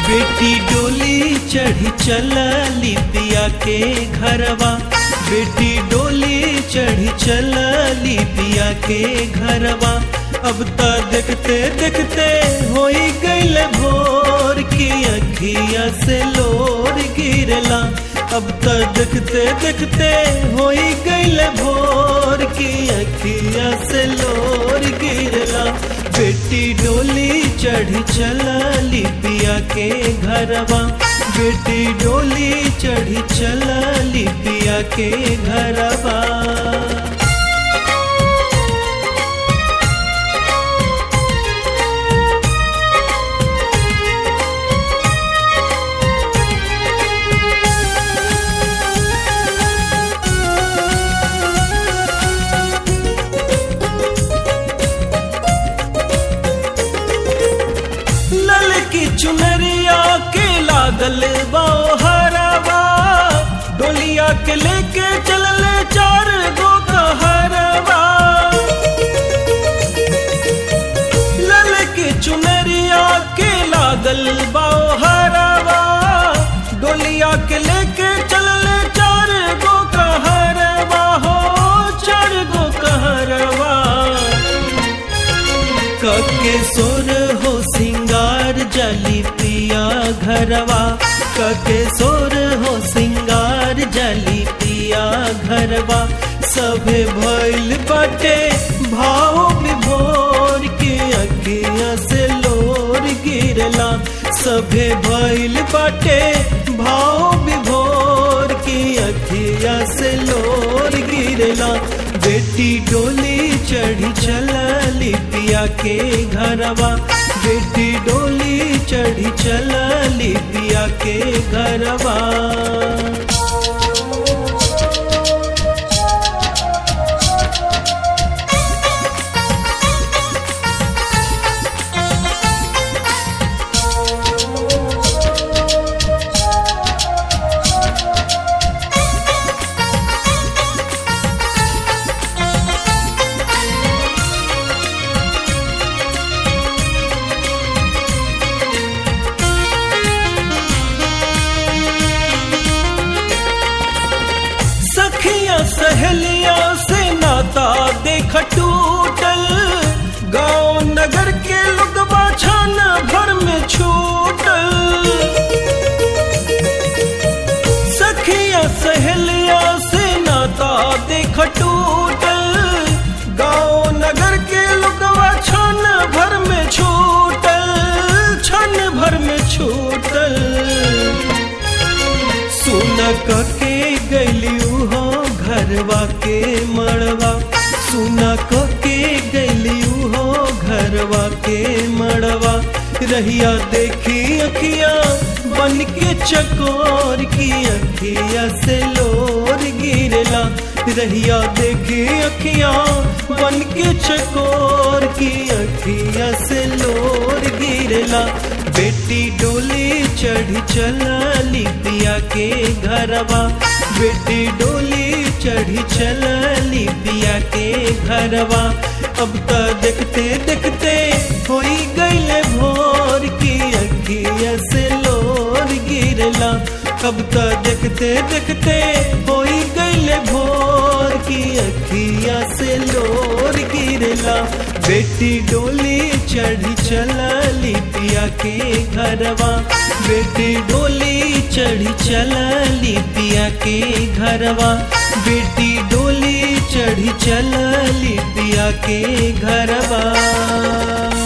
बेटी डोली चढ़ी चलली पिया के घरवा बेटी डोली चढ़ी चलली पिया के घरवा अब त देखते देखते होई गईल भोर की अखिया से लोर गिरला अब त देखते देखते होई गईल भोर की अखिया से लोर गिरला बेटी डोली चढ़ी चलली पिया के घरवा बेटी डोली चढ़ी चलली पिया के घरवा लल की चुनरिया के लागल बाओ हरवा डोलिया के लेके चलले चार गो कहरवा लल की चुनरिया के लागल बाओ हरवा डोलिया के लेके चलले चार गो कहरवा हो चार गो कहरवा कके सोर हो सिंगार जली पिया घरवा कके सोर हो सिंगार जली पिया घरवा सभे भइल बाटे भाव विभोर के अखिया से लोर गिरला सभे भइल बाटे भाव विभोर की अखिया से लोर गिरला बेटी डोली चढ़ी चलली पिया के घरवा बेटी डोली चढ़ी चलली पिया के घरवा सखिया सहेलिया से नाता देख टूटल गांव नगर के लोगवा छान भर में छूटल सखिया सहेलिया से नाता देख टूटल गांव नगर के लोगवा छान भर में छूटल छन भर में छूटल सुन के गलियू हो घरवा के मड़वा सुन के गलियू हो घरवा के मड़वा रहिया देखी अखिया बन के चकोर की अखिया से लोर गिरला रहिया देखी अखिया बन के चकोर की अखिया से लोर गिरला बेटी डोली चढ़ी चलली पिया के घरवा बेटी डोली चढ़ी चलली पिया के घरवा अब त देखते देखते होई गईले भोर की अखिया से लोर गिरला अब त देखते देखते होई गईले भोर की अखिया से लोर गिरला बेटी डोली चढ़ी चलली पिया के घरवा बेटी डोली चढ़ी चलली पिया के घरवा बेटी डोली चढ़ी चलली पिया के घरवा